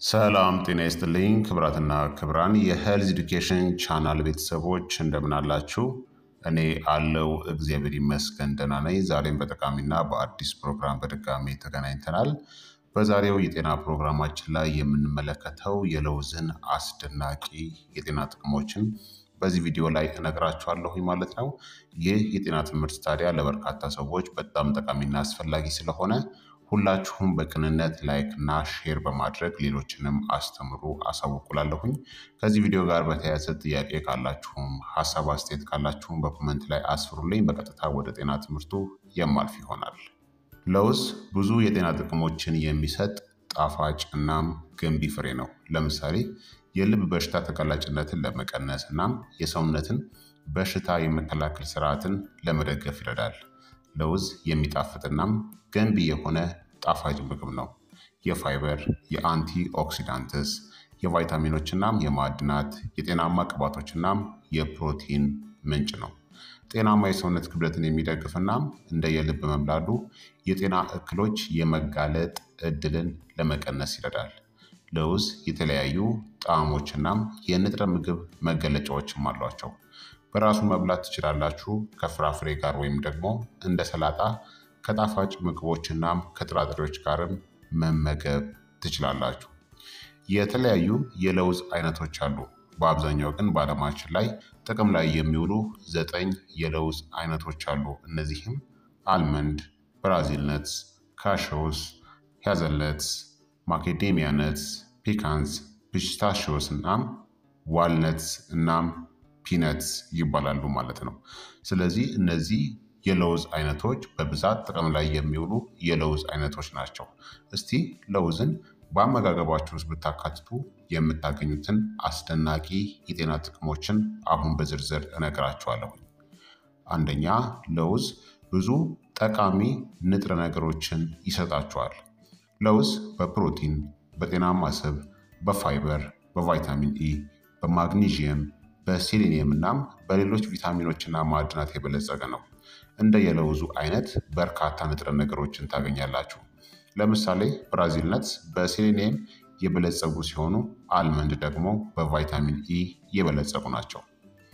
ሰላም ጤና ይስጥልኝ ክብራትና ክብራን የሄልዝ ኤዱኬሽን ቻናል ቤተሰቦች እንደምን አላችሁ? እኔ አለው እግዚአብሔር ይመስገን ደህና ነኝ። ዛሬም በጠቃሚና በአዲስ ፕሮግራም በድጋሚ ተገናኝተናል። በዛሬው የጤና ፕሮግራማችን ላይ የምንመለከተው የለውዝን አስደናቂ የጤና ጥቅሞችን በዚህ ቪዲዮ ላይ እነግራችኋለሁ ማለት ነው። ይህ የጤና ትምህርት ታዲያ ለበርካታ ሰዎች በጣም ጠቃሚና አስፈላጊ ስለሆነ ሁላችሁም በቅንነት ላይክ እና ሼር በማድረግ ሌሎችንም አስተምሩ አሳውቁላለሁኝ። ከዚህ ቪዲዮ ጋር በተያያዘ ጥያቄ ካላችሁም ሀሳብ አስተያየት ካላችሁም በኮመንት ላይ አስፍሩልኝ። በቀጥታ ወደ ጤና ትምህርቱ የማልፍ ይሆናል። ለውዝ ብዙ የጤና ጥቅሞችን የሚሰጥ ጣፋጭ እናም ገንቢ ፍሬ ነው። ለምሳሌ የልብ በሽታ ተጋላጭነትን ለመቀነስ እናም የሰውነትን በሽታ የመከላከል ስርዓትን ለመደገፍ ይረዳል። ለውዝ የሚጣፍጥናም ገንቢ የሆነ ጣፋጭ ምግብ ነው። የፋይበር፣ የአንቲ ኦክሲዳንትስ፣ የቫይታሚኖችናም የማዕድናት፣ የጤናማ ቅባቶችናም የፕሮቲን ምንጭ ነው። ጤናማ የሰውነት ክብደትን የሚደግፍናም እንደ የልብ መምላሉ የጤና እክሎች የመጋለጥ እድልን ለመቀነስ ይረዳል። ለውዝ የተለያዩ ጣዕሞችናም የንጥረ ምግብ መገለጫዎችም አሏቸው። በራሱ መብላት ትችላላችሁ። ከፍራፍሬ ጋር ወይም ደግሞ እንደ ሰላጣ ከጣፋጭ ምግቦችናም ከጥራጥሬዎች ጋርም መመገብ ትችላላችሁ። የተለያዩ የለውዝ አይነቶች አሉ። በአብዛኛው ግን በዓለማችን ላይ ጥቅም ላይ የሚውሉ ዘጠኝ የለውዝ አይነቶች አሉ። እነዚህም አልመንድ፣ ብራዚል ነትስ፣ ካሾውስ፣ ያዘለትስ፣ ማኬዴሚያ ነትስ፣ ፒካንስ፣ ፒስታሺዮስ እናም ዋልነትስ እናም ፒነትስ ይባላሉ ማለት ነው። ስለዚህ እነዚህ የለውዝ አይነቶች በብዛት ጥቅም ላይ የሚውሉ የለውዝ አይነቶች ናቸው። እስቲ ለውዝን በአመጋገባችሁ ውስጥ ብታካትቱ የምታገኙትን አስደናቂ የጤና ጥቅሞችን አሁን በዝርዝር እነግራችኋለሁ። አንደኛ ለውዝ ብዙ ጠቃሚ ንጥረ ነገሮችን ይሰጣችኋል። ለውዝ በፕሮቲን፣ በጤናማ ስብ፣ በፋይበር፣ በቫይታሚን ኢ፣ በማግኒዥየም በሴሌኒየም እናም በሌሎች ቪታሚኖችና ማዕድናት የበለጸገ ነው። እንደ የለውዙ አይነት በርካታ ንጥረ ነገሮችን ታገኛላችሁ። ለምሳሌ ብራዚል ነትስ በሴሌኒየም የበለጸጉ ሲሆኑ አልመንድ ደግሞ በቫይታሚን ኢ የበለጸጉ ናቸው።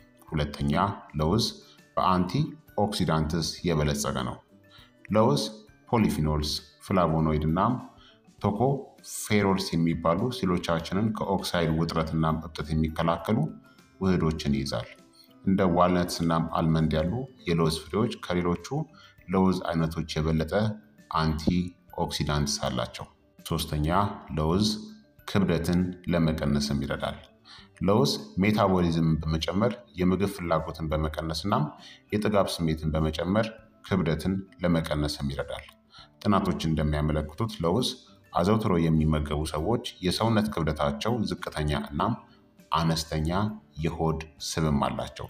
ሁለተኛ ለውዝ በአንቲ ኦክሲዳንትስ የበለጸገ ነው። ለውዝ ፖሊፊኖልስ፣ ፍላቮኖይድ እናም ቶኮ ፌሮልስ የሚባሉ ሴሎቻችንን ከኦክሳይድ ውጥረትና እብጠት የሚከላከሉ ውህዶችን ይይዛል። እንደ ዋልነትስ እናም አልመንድ ያሉ የለውዝ ፍሬዎች ከሌሎቹ ለውዝ አይነቶች የበለጠ አንቲ ኦክሲዳንትስ አላቸው። ሶስተኛ ለውዝ ክብደትን ለመቀነስም ይረዳል። ለውዝ ሜታቦሊዝምን በመጨመር የምግብ ፍላጎትን በመቀነስ እናም የጥጋብ ስሜትን በመጨመር ክብደትን ለመቀነስም ይረዳል። ጥናቶች እንደሚያመለክቱት ለውዝ አዘውትሮ የሚመገቡ ሰዎች የሰውነት ክብደታቸው ዝቅተኛ እናም አነስተኛ የሆድ ስብም አላቸው።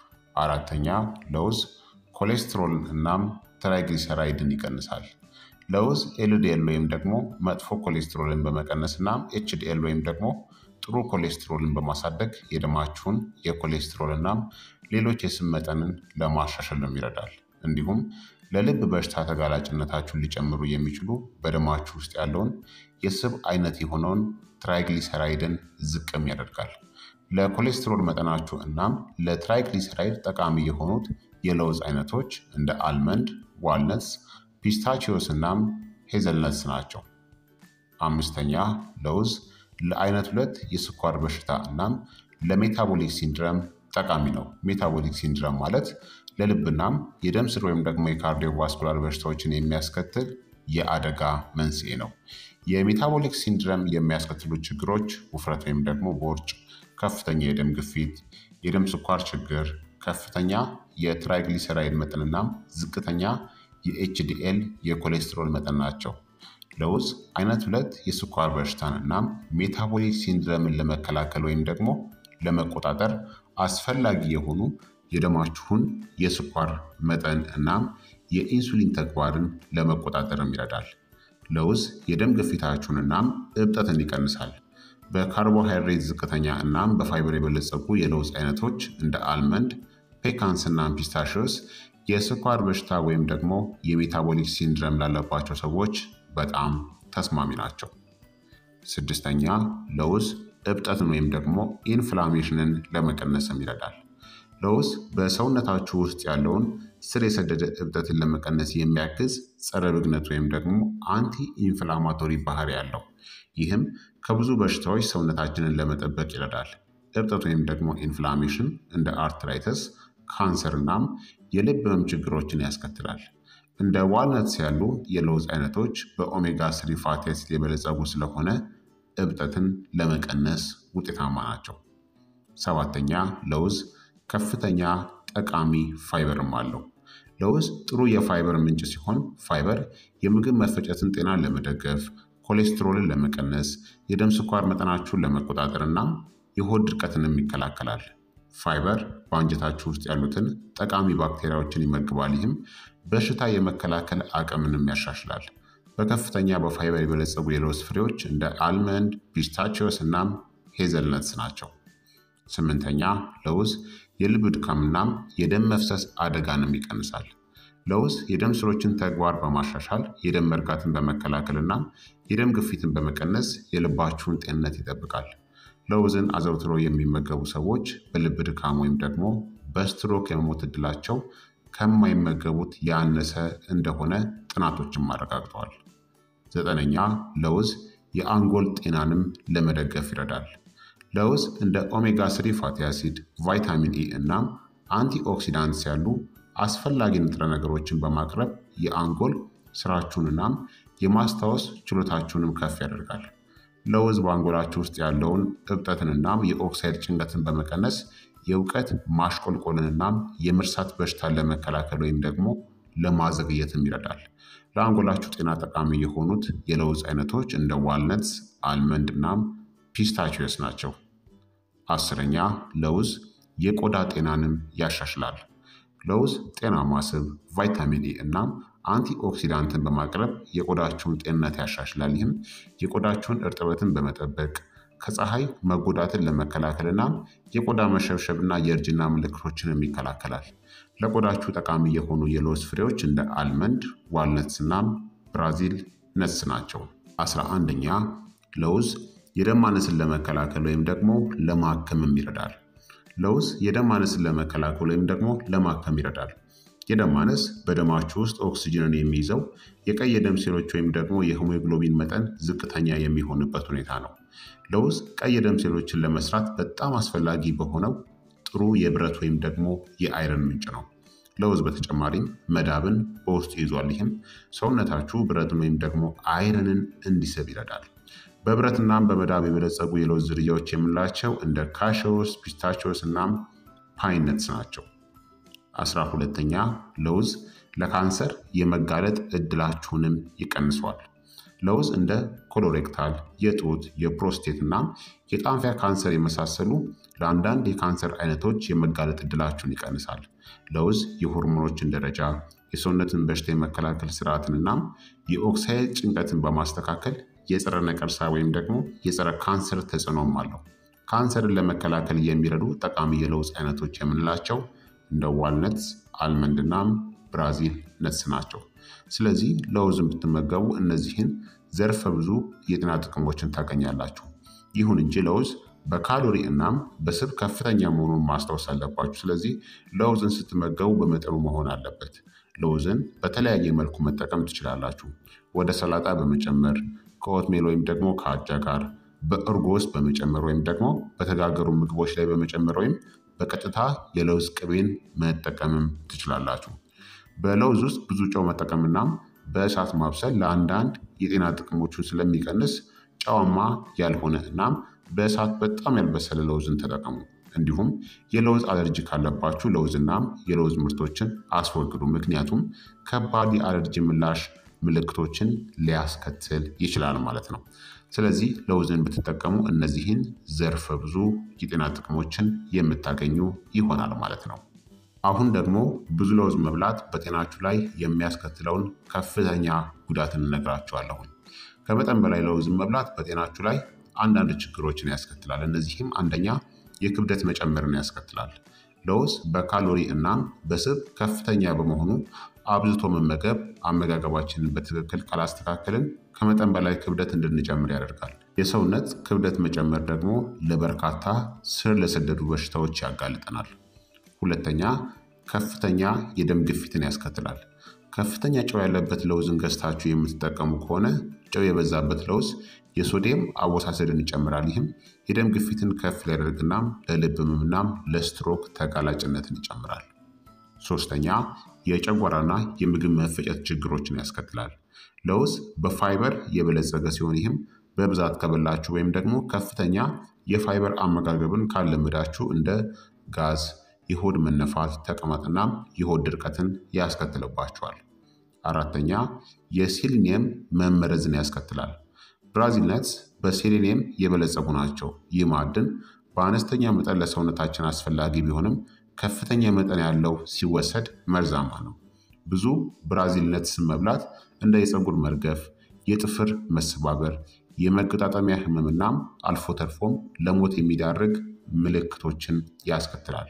አራተኛ ለውዝ ኮሌስትሮል እናም ትራይግሊሰራይድን ይቀንሳል። ለውዝ ኤልዲኤል ወይም ደግሞ መጥፎ ኮሌስትሮልን በመቀነስ እናም ኤችዲኤል ወይም ደግሞ ጥሩ ኮሌስትሮልን በማሳደግ የደማችሁን የኮሌስትሮል እናም ሌሎች የስብ መጠንን ለማሻሻልም ይረዳል። እንዲሁም ለልብ በሽታ ተጋላጭነታችሁን ሊጨምሩ የሚችሉ በደማችሁ ውስጥ ያለውን የስብ አይነት የሆነውን ትራይግሊሰራይድን ዝቅም ያደርጋል። ለኮሌስትሮል መጠናችሁ እናም ለትራይግሊሰራይድ ጠቃሚ የሆኑት የለውዝ አይነቶች እንደ አልመንድ፣ ዋልነትስ፣ ፒስታቺዮስ እናም ሄዘልነትስ ናቸው። አምስተኛ ለውዝ ለአይነት ሁለት የስኳር በሽታ እናም ለሜታቦሊክ ሲንድረም ጠቃሚ ነው። ሜታቦሊክ ሲንድረም ማለት ለልብናም የደም ስር ወይም ደግሞ የካርዲዮቫስኩላር በሽታዎችን የሚያስከትል የአደጋ መንስኤ ነው። የሜታቦሊክ ሲንድረም የሚያስከትሉ ችግሮች ውፍረት ወይም ደግሞ ቦርጭ፣ ከፍተኛ የደም ግፊት፣ የደም ስኳር ችግር፣ ከፍተኛ የትራይግሊሰራይድ መጠንናም ዝቅተኛ የኤችዲኤል የኮሌስትሮል መጠን ናቸው። ለውዝ አይነት ሁለት የስኳር በሽታን እናም ሜታቦሊክ ሲንድረምን ለመከላከል ወይም ደግሞ ለመቆጣጠር አስፈላጊ የሆኑ የደማችሁን የስኳር መጠን እናም የኢንሱሊን ተግባርን ለመቆጣጠርም ይረዳል። ለውዝ የደም ግፊታችሁን እናም እብጠትን ይቀንሳል። በካርቦሃይድሬት ዝቅተኛ እናም በፋይበር የበለጸጉ የለውዝ አይነቶች እንደ አልመንድ፣ ፔካንስ እናም ፒስታሽዮስ የስኳር በሽታ ወይም ደግሞ የሜታቦሊክ ሲንድረም ላለባቸው ሰዎች በጣም ተስማሚ ናቸው። ስድስተኛ ለውዝ እብጠትን ወይም ደግሞ ኢንፍላሜሽንን ለመቀነስም ይረዳል። ለውዝ በሰውነታችሁ ውስጥ ያለውን ስር የሰደደ እብጠትን ለመቀነስ የሚያግዝ ጸረ ብግነት ወይም ደግሞ አንቲ ኢንፍላማቶሪ ባህሪ ያለው ይህም ከብዙ በሽታዎች ሰውነታችንን ለመጠበቅ ይረዳል። እብጠት ወይም ደግሞ ኢንፍላሜሽን እንደ አርትራይተስ፣ ካንሰር እናም የልብ ህመም ችግሮችን ያስከትላል። እንደ ዋልነትስ ያሉ የለውዝ አይነቶች በኦሜጋ ስሪ ፋቲ አሲድ የበለጸጉ ስለሆነ እብጠትን ለመቀነስ ውጤታማ ናቸው። ሰባተኛ ለውዝ ከፍተኛ ጠቃሚ ፋይበርም አለው። ለውዝ ጥሩ የፋይበር ምንጭ ሲሆን ፋይበር የምግብ መፈጨትን ጤናን ለመደገፍ፣ ኮሌስትሮልን ለመቀነስ፣ የደም ስኳር መጠናችሁን ለመቆጣጠር እና የሆድ ድርቀትንም ይከላከላል። ፋይበር በአንጀታችሁ ውስጥ ያሉትን ጠቃሚ ባክቴሪያዎችን ይመግባል። ይህም በሽታ የመከላከል አቅምንም ያሻሽላል። በከፍተኛ በፋይበር የበለጸጉ የለውዝ ፍሬዎች እንደ አልመንድ፣ ፒስታቺዮስ እናም ሄዘልነትስ ናቸው። ስምንተኛ ለውዝ የልብ ድካምናም የደም መፍሰስ አደጋንም ይቀንሳል። ለውዝ የደም ስሮችን ተግባር በማሻሻል የደም መርጋትን በመከላከል እናም የደም ግፊትን በመቀነስ የልባችሁን ጤንነት ይጠብቃል። ለውዝን አዘውትሮ የሚመገቡ ሰዎች በልብ ድካም ወይም ደግሞ በስትሮክ የመሞት ዕድላቸው ከማይመገቡት ያነሰ እንደሆነ ጥናቶችም አረጋግጠዋል። ዘጠነኛ ለውዝ የአንጎል ጤናንም ለመደገፍ ይረዳል። ለውዝ እንደ ኦሜጋ ስሪ ፋቲ አሲድ፣ ቫይታሚን ኢ እናም አንቲኦክሲዳንትስ ያሉ አስፈላጊ ንጥረ ነገሮችን በማቅረብ የአንጎል ስራችሁንናም የማስታወስ ችሎታችሁንም ከፍ ያደርጋል። ለውዝ በአንጎላችሁ ውስጥ ያለውን እብጠትንናም የኦክሳይድ ጭንቀትን በመቀነስ የእውቀት ማሽቆልቆልንናም የመርሳት በሽታን ለመከላከል ወይም ደግሞ ለማዘግየትም ይረዳል። ለአንጎላችሁ ጤና ጠቃሚ የሆኑት የለውዝ አይነቶች እንደ ዋልነትስ፣ አልመንድ እናም ፒስታቺዮስ ናቸው። አስረኛ ለውዝ የቆዳ ጤናንም ያሻሽላል። ለውዝ ጤናማ ስብ፣ ቫይታሚን ኢ እናም አንቲኦክሲዳንትን በማቅረብ የቆዳችሁን ጤንነት ያሻሽላል። ይህም የቆዳችሁን እርጥበትን በመጠበቅ ከፀሐይ መጎዳትን ለመከላከል እናም የቆዳ መሸብሸብና የእርጅና ምልክቶችንም ይከላከላል። ለቆዳችሁ ጠቃሚ የሆኑ የለውዝ ፍሬዎች እንደ አልመንድ፣ ዋልነትስ እናም ብራዚል ነትስ ናቸው። አስራ አንደኛ ለውዝ የደም ማነስን ለመከላከል ወይም ደግሞ ለማከምም ይረዳል። ለውዝ የደም ማነስን ለመከላከል ወይም ደግሞ ለማከም ይረዳል። የደም ማነስ በደማችሁ ውስጥ ኦክስጅንን የሚይዘው የቀይ የደም ሴሎች ወይም ደግሞ የሄሞግሎቢን መጠን ዝቅተኛ የሚሆንበት ሁኔታ ነው። ለውዝ ቀይ የደም ሴሎችን ለመስራት በጣም አስፈላጊ በሆነው ጥሩ የብረት ወይም ደግሞ የአይረን ምንጭ ነው። ለውዝ በተጨማሪም መዳብን በውስጡ ይዟል። ይህም ሰውነታችሁ ብረትን ወይም ደግሞ አይረንን እንዲስብ ይረዳል። በብረትናም በመዳብ የበለጸጉ የለውዝ ዝርያዎች የምንላቸው እንደ ካሾስ፣ ፒስታቾስ እናም ፓይነትስ ናቸው። አስራ ሁለተኛ ለውዝ ለካንሰር የመጋለጥ እድላችሁንም ይቀንሰዋል። ለውዝ እንደ ኮሎሬክታል፣ የጡት፣ የፕሮስቴት እናም የጣንፊያ ካንሰር የመሳሰሉ ለአንዳንድ የካንሰር አይነቶች የመጋለጥ እድላችሁን ይቀንሳል። ለውዝ የሆርሞኖችን ደረጃ፣ የሰውነትን በሽታ የመከላከል ስርዓትን እናም የኦክሳይድ ጭንቀትን በማስተካከል የጸረ ነቀርሳ ወይም ደግሞ የጸረ ካንሰር ተጽዕኖም አለው። ካንሰርን ለመከላከል የሚረዱ ጠቃሚ የለውዝ አይነቶች የምንላቸው እንደ ዋልነትስ፣ አልመንድ እናም ብራዚል ነትስ ናቸው። ስለዚህ ለውዝን ብትመገቡ እነዚህን ዘርፈ ብዙ የጤና ጥቅሞችን ታገኛላችሁ። ይሁን እንጂ ለውዝ በካሎሪ እናም በስብ ከፍተኛ መሆኑን ማስታወስ አለባችሁ። ስለዚህ ለውዝን ስትመገቡ በመጠኑ መሆን አለበት። ለውዝን በተለያየ መልኩ መጠቀም ትችላላችሁ። ወደ ሰላጣ በመጨመር ከኦትሜል ወይም ደግሞ ከአጃ ጋር በእርጎ ውስጥ በመጨመር ወይም ደግሞ በተጋገሩ ምግቦች ላይ በመጨመር ወይም በቀጥታ የለውዝ ቅቤን መጠቀምም ትችላላችሁ። በለውዝ ውስጥ ብዙ ጨው መጠቀምናም በእሳት ማብሰል ለአንዳንድ የጤና ጥቅሞቹን ስለሚቀንስ ጨዋማ ያልሆነ እናም በእሳት በጣም ያልበሰለ ለውዝን ተጠቀሙ። እንዲሁም የለውዝ አለርጂ ካለባችሁ ለውዝናም የለውዝ ምርቶችን አስወግዱ። ምክንያቱም ከባድ የአለርጂ ምላሽ ምልክቶችን ሊያስከትል ይችላል ማለት ነው። ስለዚህ ለውዝን ብትጠቀሙ እነዚህን ዘርፈ ብዙ የጤና ጥቅሞችን የምታገኙ ይሆናል ማለት ነው። አሁን ደግሞ ብዙ ለውዝ መብላት በጤናችሁ ላይ የሚያስከትለውን ከፍተኛ ጉዳትን እነግራችኋለሁኝ። ከመጠን በላይ ለውዝን መብላት በጤናችሁ ላይ አንዳንድ ችግሮችን ያስከትላል። እነዚህም አንደኛ የክብደት መጨመርን ያስከትላል። ለውዝ በካሎሪ እናም በስብ ከፍተኛ በመሆኑ አብዝቶ መመገብ አመጋገባችንን በትክክል ካላስተካከልን ከመጠን በላይ ክብደት እንድንጨምር ያደርጋል። የሰውነት ክብደት መጨመር ደግሞ ለበርካታ ስር ለሰደዱ በሽታዎች ያጋልጠናል። ሁለተኛ ከፍተኛ የደም ግፊትን ያስከትላል። ከፍተኛ ጨው ያለበት ለውዝን ገዝታችሁ የምትጠቀሙ ከሆነ ጨው የበዛበት ለውዝ የሶዲየም አወሳሰድን ይጨምራል። ይህም የደም ግፊትን ከፍ ሊያደርግናም ለልብ ህመምናም ለስትሮክ ተጋላጭነትን ይጨምራል። ሶስተኛ የጨጓራና የምግብ መፈጨት ችግሮችን ያስከትላል። ለውዝ በፋይበር የበለጸገ ሲሆን ይህም በብዛት ከበላችሁ ወይም ደግሞ ከፍተኛ የፋይበር አመጋገብን ካለመዳችሁ እንደ ጋዝ፣ የሆድ መነፋት፣ ተቅማጥናም የሆድ ድርቀትን ያስከትልባቸዋል። አራተኛ የሴሊኒየም መመረዝን ያስከትላል። ብራዚል ነትስ በሴሌኒየም የበለጸጉ ናቸው። ይህ ማዕድን በአነስተኛ መጠን ለሰውነታችን አስፈላጊ ቢሆንም ከፍተኛ መጠን ያለው ሲወሰድ መርዛማ ነው። ብዙ ብራዚል ነትስን መብላት እንደ የፀጉር መርገፍ፣ የጥፍር መሰባበር፣ የመገጣጠሚያ ህመምናም አልፎ ተርፎም ለሞት የሚዳርግ ምልክቶችን ያስከትላል።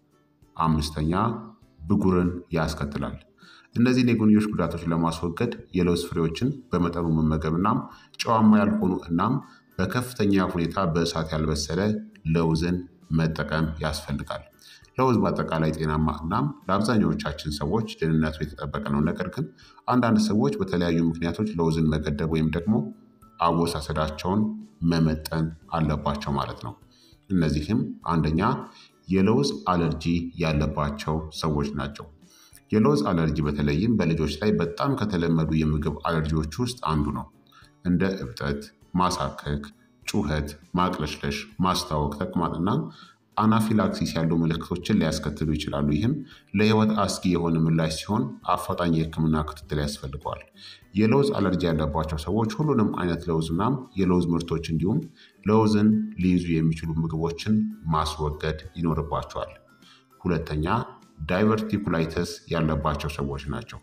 አምስተኛ ብጉርን ያስከትላል። እነዚህን የጎንዮሽ ጉዳቶች ለማስወገድ የለውዝ ፍሬዎችን በመጠኑ መመገብ እናም ጨዋማ ያልሆኑ እናም በከፍተኛ ሁኔታ በእሳት ያልበሰለ ለውዝን መጠቀም ያስፈልጋል። ለውዝ በአጠቃላይ ጤናማ እናም ለአብዛኛዎቻችን ሰዎች ደህንነቱ የተጠበቀ ነው። ነገር ግን አንዳንድ ሰዎች በተለያዩ ምክንያቶች ለውዝን መገደብ ወይም ደግሞ አወሳሰዳቸውን መመጠን አለባቸው ማለት ነው። እነዚህም አንደኛ የለውዝ አለርጂ ያለባቸው ሰዎች ናቸው። የለውዝ አለርጂ በተለይም በልጆች ላይ በጣም ከተለመዱ የምግብ አለርጂዎች ውስጥ አንዱ ነው። እንደ እብጠት፣ ማሳከክ፣ ጩኸት፣ ማቅለሽለሽ፣ ማስታወክ፣ ተቅማጥና አናፊላክሲስ ያሉ ምልክቶችን ሊያስከትሉ ይችላሉ። ይህም ለህይወት አስጊ የሆነ ምላሽ ሲሆን አፋጣኝ የህክምና ክትትል ያስፈልገዋል። የለውዝ አለርጂ ያለባቸው ሰዎች ሁሉንም አይነት ለውዝናም የለውዝ ምርቶች እንዲሁም ለውዝን ሊይዙ የሚችሉ ምግቦችን ማስወገድ ይኖርባቸዋል። ሁለተኛ ዳይቨርቲኩላይተስ ያለባቸው ሰዎች ናቸው።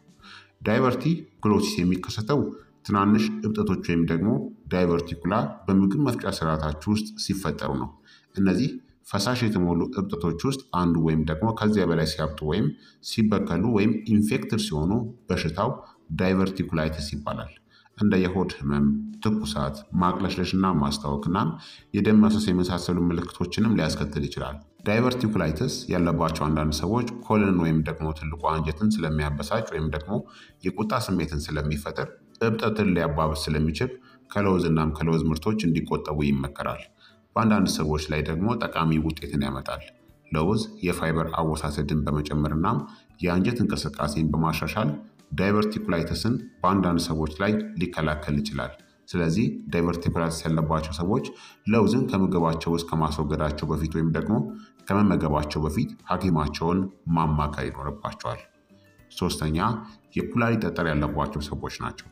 ዳይቨርቲኩሎሲስ የሚከሰተው ትናንሽ እብጠቶች ወይም ደግሞ ዳይቨርቲኩላ በምግብ መፍጫ ስርዓታችሁ ውስጥ ሲፈጠሩ ነው። እነዚህ ፈሳሽ የተሞሉ እብጠቶች ውስጥ አንዱ ወይም ደግሞ ከዚያ በላይ ሲያብጡ ወይም ሲበከሉ ወይም ኢንፌክትድ ሲሆኑ በሽታው ዳይቨርቲኩላይተስ ይባላል። እንደ የሆድ ህመም፣ ትኩሳት፣ ማቅለሽለሽና ማስታወክና የደም መፍሰስ የመሳሰሉ ምልክቶችንም ሊያስከትል ይችላል። ዳይቨርቲኩላይተስ ያለባቸው አንዳንድ ሰዎች ኮልን ወይም ደግሞ ትልቁ አንጀትን ስለሚያበሳጭ ወይም ደግሞ የቁጣ ስሜትን ስለሚፈጥር እብጠትን ሊያባብስ ስለሚችል ከለውዝ እናም ከለውዝ ምርቶች እንዲቆጠቡ ይመከራል። በአንዳንድ ሰዎች ላይ ደግሞ ጠቃሚ ውጤትን ያመጣል። ለውዝ የፋይበር አወሳሰድን በመጨመርናም የአንጀት እንቅስቃሴን በማሻሻል ዳይቨርቲኩላይተስን በአንዳንድ ሰዎች ላይ ሊከላከል ይችላል። ስለዚህ ዳይቨርቲኩላይተስ ያለባቸው ሰዎች ለውዝን ከምግባቸው ውስጥ ከማስወገዳቸው በፊት ወይም ደግሞ ከመመገባቸው በፊት ሐኪማቸውን ማማከር ይኖርባቸዋል። ሶስተኛ የኩላሊት ጠጠር ያለባቸው ሰዎች ናቸው።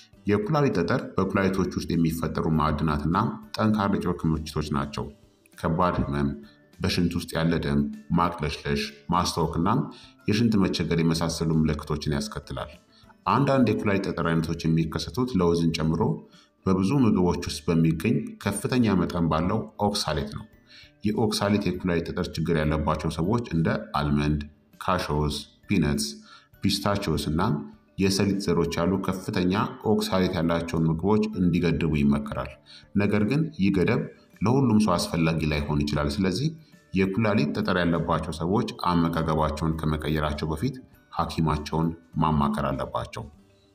የኩላሊት ጠጠር በኩላሊቶች ውስጥ የሚፈጠሩ ማዕድናትና ጠንካራ የጨው ክምችቶች ናቸው። ከባድ ህመም፣ በሽንት ውስጥ ያለ ደም፣ ማቅለሽለሽ፣ ማስታወክና የሽንት መቸገር የመሳሰሉ ምልክቶችን ያስከትላል። አንዳንድ የኩላሊት ጠጠር አይነቶች የሚከሰቱት ለውዝን ጨምሮ በብዙ ምግቦች ውስጥ በሚገኝ ከፍተኛ መጠን ባለው ኦክሳሌት ነው። የኦክሳሌት የኩላሊት ጠጠር ችግር ያለባቸው ሰዎች እንደ አልመንድ፣ ካሾስ፣ ፒነትስ፣ ፒስታቺዮስ እና የሰሊጥ ዘሮች ያሉ ከፍተኛ ኦክሳሌት ያላቸውን ምግቦች እንዲገድቡ ይመከራል። ነገር ግን ይህ ገደብ ለሁሉም ሰው አስፈላጊ ላይሆን ይችላል። ስለዚህ የኩላሊት ጠጠር ያለባቸው ሰዎች አመጋገባቸውን ከመቀየራቸው በፊት ሐኪማቸውን ማማከር አለባቸው።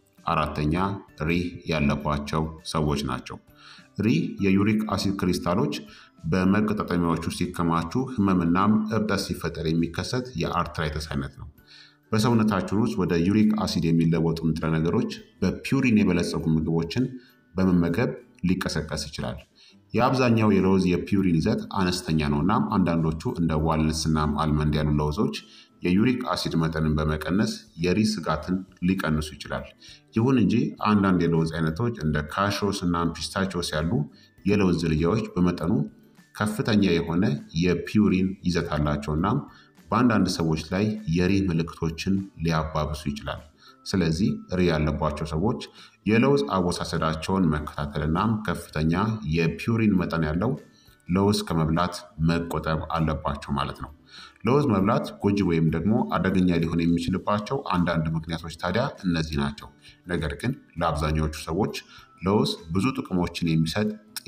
አራተኛ ሪህ ያለባቸው ሰዎች ናቸው። ሪህ የዩሪክ አሲድ ክሪስታሎች በመገጣጠሚያዎች ውስጥ ሲከማቹ ህመምናም እብጠት ሲፈጠር የሚከሰት የአርትራይተስ አይነት ነው። በሰውነታችን ውስጥ ወደ ዩሪክ አሲድ የሚለወጡ ንጥረ ነገሮች በፒውሪን የበለጸጉ ምግቦችን በመመገብ ሊቀሰቀስ ይችላል። የአብዛኛው የለውዝ የፒውሪን ይዘት አነስተኛ ነው። እናም አንዳንዶቹ እንደ ዋልነትስናም አልመንድ ያሉ ለውዞች የዩሪክ አሲድ መጠንን በመቀነስ የሪህ ስጋትን ሊቀንሱ ይችላል። ይሁን እንጂ አንዳንድ የለውዝ አይነቶች እንደ ካሾስ እና ፒስታቾስ ያሉ የለውዝ ዝርያዎች በመጠኑ ከፍተኛ የሆነ የፒውሪን ይዘት አላቸው እናም በአንዳንድ ሰዎች ላይ የሪህ ምልክቶችን ሊያባብሱ ይችላል። ስለዚህ ሪህ ያለባቸው ሰዎች የለውዝ አወሳሰዳቸውን መከታተልናም ከፍተኛ የፒውሪን መጠን ያለው ለውዝ ከመብላት መቆጠብ አለባቸው ማለት ነው። ለውዝ መብላት ጎጂ ወይም ደግሞ አደገኛ ሊሆን የሚችልባቸው አንዳንድ ምክንያቶች ታዲያ እነዚህ ናቸው። ነገር ግን ለአብዛኛዎቹ ሰዎች ለውዝ ብዙ ጥቅሞችን የሚሰጥ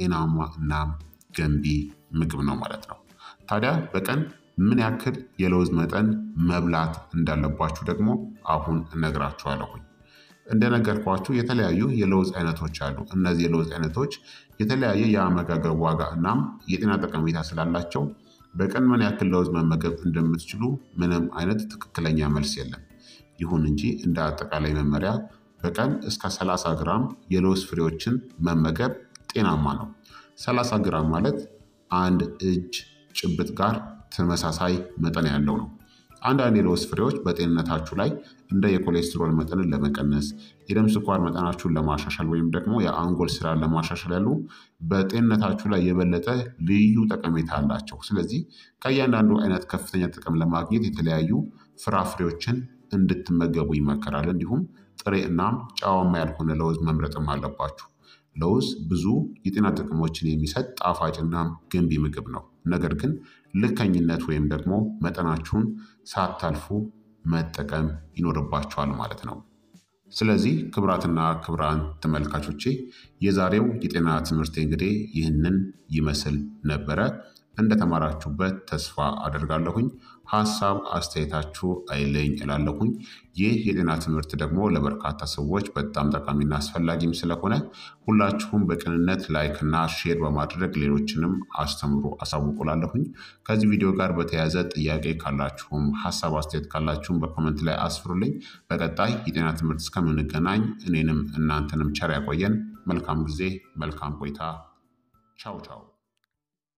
ጤናማ እናም ገንቢ ምግብ ነው ማለት ነው። ታዲያ በቀን ምን ያክል የለውዝ መጠን መብላት እንዳለባችሁ ደግሞ አሁን እነግራችኋለሁኝ። እንደነገርኳችሁ የተለያዩ የለውዝ አይነቶች አሉ። እነዚህ የለውዝ አይነቶች የተለያየ የአመጋገብ ዋጋ እናም የጤና ጠቀሜታ ስላላቸው በቀን ምን ያክል ለውዝ መመገብ እንደምትችሉ ምንም አይነት ትክክለኛ መልስ የለም። ይሁን እንጂ እንደ አጠቃላይ መመሪያ በቀን እስከ 30 ግራም የለውዝ ፍሬዎችን መመገብ ጤናማ ነው። 30 ግራም ማለት አንድ እጅ ጭብጥ ጋር ተመሳሳይ መጠን ያለው ነው። አንዳንድ የለውዝ ፍሬዎች በጤንነታችሁ ላይ እንደ የኮሌስትሮል መጠንን ለመቀነስ፣ የደም ስኳር መጠናችሁን ለማሻሻል ወይም ደግሞ የአንጎል ስራን ለማሻሻል ያሉ በጤንነታችሁ ላይ የበለጠ ልዩ ጠቀሜታ አላቸው። ስለዚህ ከእያንዳንዱ አይነት ከፍተኛ ጥቅም ለማግኘት የተለያዩ ፍራፍሬዎችን እንድትመገቡ ይመከራል። እንዲሁም ጥሬ እናም ጨዋማ ያልሆነ ለውዝ መምረጥም አለባችሁ። ለውዝ ብዙ የጤና ጥቅሞችን የሚሰጥ ጣፋጭና ገንቢ ምግብ ነው። ነገር ግን ልከኝነት ወይም ደግሞ መጠናችሁን ሳታልፉ መጠቀም ይኖርባችኋል ማለት ነው። ስለዚህ ክቡራትና ክቡራን ተመልካቾቼ የዛሬው የጤና ትምህርት እንግዲህ ይህንን ይመስል ነበረ። እንደተማራችሁበት ተስፋ አደርጋለሁኝ። ሀሳብ አስተያየታችሁ አይለኝ እላለሁኝ። ይህ የጤና ትምህርት ደግሞ ለበርካታ ሰዎች በጣም ጠቃሚና አስፈላጊም ስለሆነ ሁላችሁም በቅንነት ላይክና ሼር በማድረግ ሌሎችንም አስተምሩ አሳውቁላለሁኝ። ከዚህ ቪዲዮ ጋር በተያያዘ ጥያቄ ካላችሁም ሀሳብ አስተያየት ካላችሁም በኮመንት ላይ አስፍሩልኝ። በቀጣይ የጤና ትምህርት እስከምንገናኝ እኔንም እናንተንም ቸር ያቆየን። መልካም ጊዜ፣ መልካም ቆይታ። ቻው ቻው